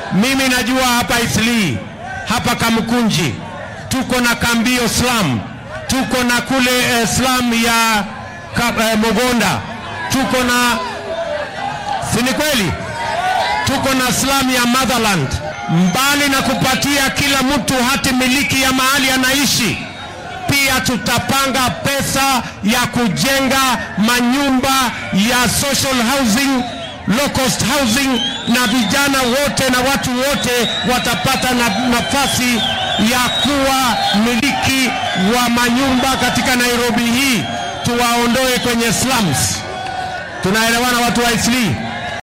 Mimi najua hapa Isli, hapa Kamkunji tuko na Kambio slum, tuko na kule eh, slum ya ka, eh, Mogonda, tuko na si ni kweli? Tuko na slum ya Motherland. Mbali na kupatia kila mtu hati miliki ya mahali anaishi, pia tutapanga pesa ya kujenga manyumba ya social housing, low cost housing, na vijana wote na watu wote watapata na nafasi ya kuwa miliki wa manyumba katika Nairobi hii, tuwaondoe kwenye slums. Tunaelewana watu wa Isli?